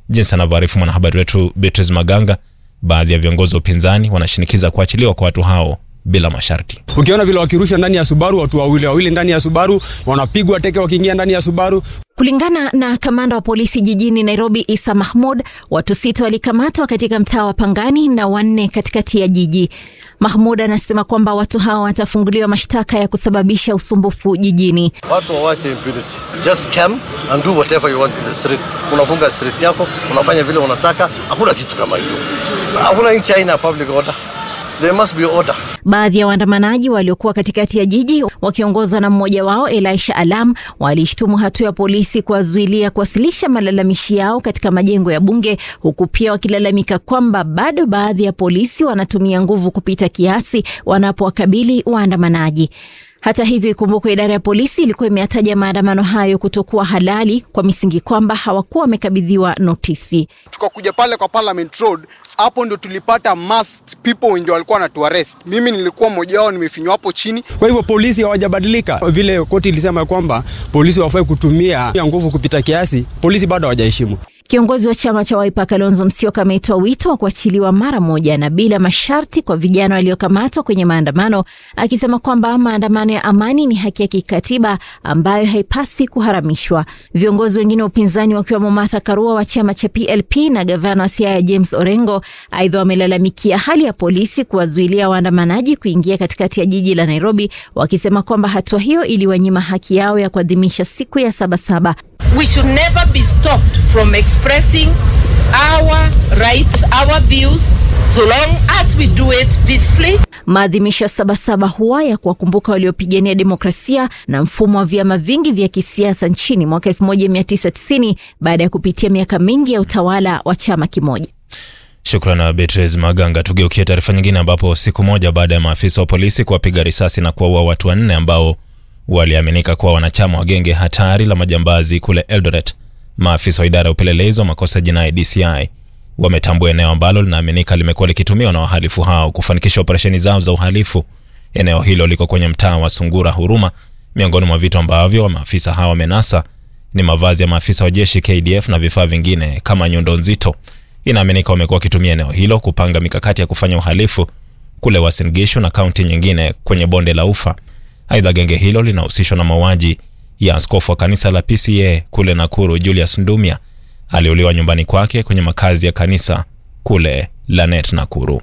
Jinsi anavyoarifu mwanahabari wetu Beatrice Maganga, baadhi ya viongozi wa upinzani wanashinikiza kuachiliwa kwa watu hao bila masharti. Ukiona vile wakirusha ndani ya Subaru, watu wawili wawili ndani ya Subaru wanapigwa teke wakiingia ndani ya Subaru. Kulingana na kamanda wa polisi jijini Nairobi, Isa Mahmud, watu sita walikamatwa katika mtaa wa Pangani na wanne katikati ya jiji. Mahmud anasema kwamba watu hao watafunguliwa mashtaka ya kusababisha usumbufu jijini. Watu wawache impunity. Just come and do whatever you want in the street. Unafunga street yako, unafanya vile unataka, hakuna kitu kama hiyo. Hakuna nchi haina public order. There must be order. Baadhi ya waandamanaji waliokuwa katikati ya jiji wakiongozwa na mmoja wao Elisha Alam walishtumu hatua ya polisi kuwazuilia kuwasilisha malalamishi yao katika majengo ya bunge, huku pia wakilalamika kwamba bado baadhi ya polisi wanatumia nguvu kupita kiasi wanapowakabili waandamanaji. Hata hivyo, ikumbukwe idara ya polisi ilikuwa imeyataja maandamano hayo kutokuwa halali kwa misingi kwamba hawakuwa wamekabidhiwa notisi. Tukakuja pale kwa Parliament Road, hapo ndo tulipata masked people wenye walikuwa wanatuarrest. Mimi nilikuwa mmoja wao, nimefinywa hapo chini. Kwa hivyo polisi hawajabadilika, vile koti ilisema kwamba polisi wafai kutumia nguvu kupita kiasi, polisi bado hawajaheshimu. Kiongozi wa chama cha Wiper Kalonzo Musyoka ametoa wito wa kuachiliwa mara moja na bila masharti kwa vijana waliokamatwa kwenye maandamano, akisema kwamba maandamano ya amani ni haki ya kikatiba ambayo haipaswi kuharamishwa. Viongozi wengine wa upinzani wakiwemo Martha Karua wa chama cha PLP na gavana wa Siaya James Orengo aidha wamelalamikia hali ya polisi kuwazuilia waandamanaji kuingia katikati ya jiji la Nairobi, wakisema kwamba hatua hiyo iliwanyima haki yao ya kuadhimisha siku ya Sabasaba. We should never be stopped from expressing our rights, our views, so long as we do it peacefully. Maadhimisho ya Sabasaba huwa ya kuwakumbuka waliopigania demokrasia na mfumo wa vyama vingi vya kisiasa nchini mwaka 1990 baada ya kupitia miaka mingi ya utawala wa chama kimoja. Shukran Beatrice Maganga. Tugeukie taarifa nyingine, ambapo siku moja baada ya maafisa wa polisi kuwapiga risasi na kuwaua watu wanne ambao waliaminika kuwa wanachama wa genge hatari la majambazi kule Eldoret, maafisa wa idara ya upelelezi wa makosa jinai DCI wametambua eneo ambalo linaaminika limekuwa likitumiwa na wahalifu hao kufanikisha operesheni zao za uhalifu. Eneo hilo liko kwenye mtaa wa Sungura Huruma. Miongoni mwa vitu ambavyo maafisa hao wamenasa ni mavazi ya maafisa wa jeshi KDF na vifaa vingine kama nyundo nzito. Inaaminika wamekuwa wakitumia eneo hilo kupanga mikakati ya kufanya uhalifu kule Uasin Gishu na kaunti nyingine kwenye bonde la Ufa. Aidha, genge hilo linahusishwa na mauaji ya askofu wa kanisa la PCA kule Nakuru, Julius Ndumia aliuliwa nyumbani kwake kwenye makazi ya kanisa kule Lanet, Nakuru.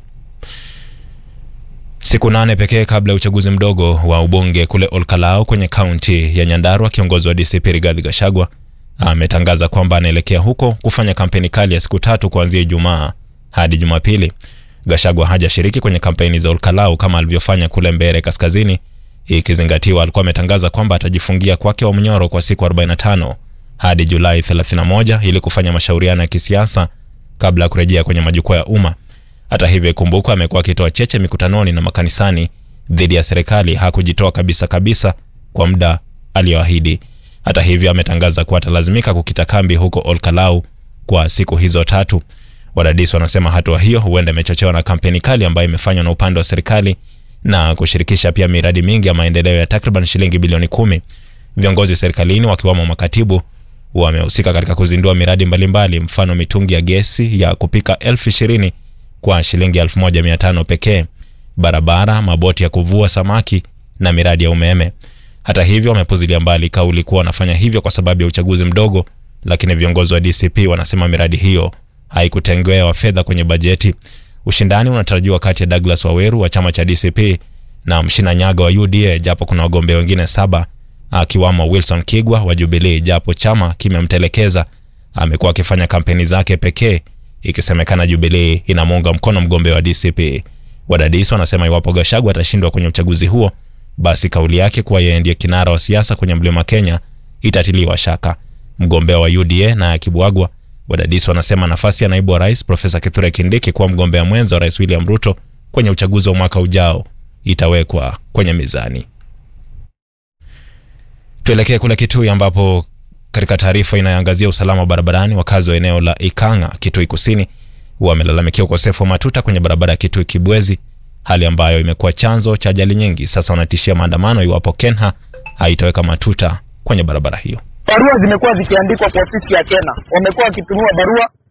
Siku nane pekee kabla ya uchaguzi mdogo wa ubunge kule Olkalau kwenye kaunti ya Nyandarua, kiongozi wa DCP Rigathi Gachagua ametangaza kwamba anaelekea huko kufanya kampeni kali ya siku tatu kuanzia Ijumaa hadi Jumapili. Gachagua hajashiriki kwenye kampeni za Olkalau kama alivyofanya kule Mbeere Kaskazini, ikizingatiwa alikuwa ametangaza kwamba atajifungia kwake wa mnyoro kwa siku 45 hadi Julai 31 ili kufanya mashauriano ya kisiasa kabla ya kurejea kwenye majukwaa ya umma. Hata hivyo, ikumbukwa amekuwa akitoa cheche mikutanoni na makanisani dhidi ya serikali. Hakujitoa kabisa kabisa kwa muda aliyoahidi. Hata hivyo, ametangaza kuwa atalazimika kukita kambi huko Olkalau kwa siku hizo tatu. Wadadisi wanasema hatua hiyo huenda imechochewa na kampeni kali ambayo imefanywa na upande wa serikali na kushirikisha pia miradi mingi ya maendeleo ya takriban shilingi bilioni kumi. Viongozi serikalini wakiwamo makatibu wamehusika katika kuzindua miradi mbalimbali, mfano mitungi ya gesi ya kupika elfu ishirini kwa shilingi elfu moja mia tano pekee, barabara, maboti ya kuvua samaki na miradi ya umeme. Hata hivyo, wamepuzilia mbali kauli kuwa wanafanya hivyo kwa sababu ya uchaguzi mdogo, lakini viongozi wa DCP wanasema miradi hiyo haikutengewa fedha kwenye bajeti. Ushindani unatarajiwa kati ya Douglas Waweru wa chama cha DCP na Mshina Nyaga wa UDA, japo kuna wagombea wengine saba akiwamo Wilson Kigwa wa Jubilee, japo chama kimemtelekeza. Amekuwa akifanya kampeni zake pekee, ikisemekana Jubilee inamuunga mkono mgombea wa DCP. Wadadisi wanasema iwapo Gachagua atashindwa kwenye uchaguzi huo, basi kauli yake kuwa yeye ndiye kinara wa siasa kwenye mlima Kenya itatiliwa shaka. Mgombea wa UDA naye akibwagwa, wadadisi wanasema nafasi ya naibu wa rais Profesa Kithure Kindiki kuwa mgombea mwenza wa rais William Ruto kwenye uchaguzi wa mwaka ujao itawekwa kwenye mizani. Tuelekee kule Kitui ambapo katika taarifa inayoangazia usalama wa barabarani, wakazi wa eneo la Ikanga, Kitui Kusini, wamelalamikia ukosefu wa matuta kwenye barabara ya Kitui Kibwezi, hali ambayo imekuwa chanzo cha ajali nyingi. Sasa wanatishia maandamano iwapo Kenha haitaweka matuta kwenye barabara hiyo. Barua zimekuwa zikiandikwa kwa ofisi ya Kena, wamekuwa wakitumiwa barua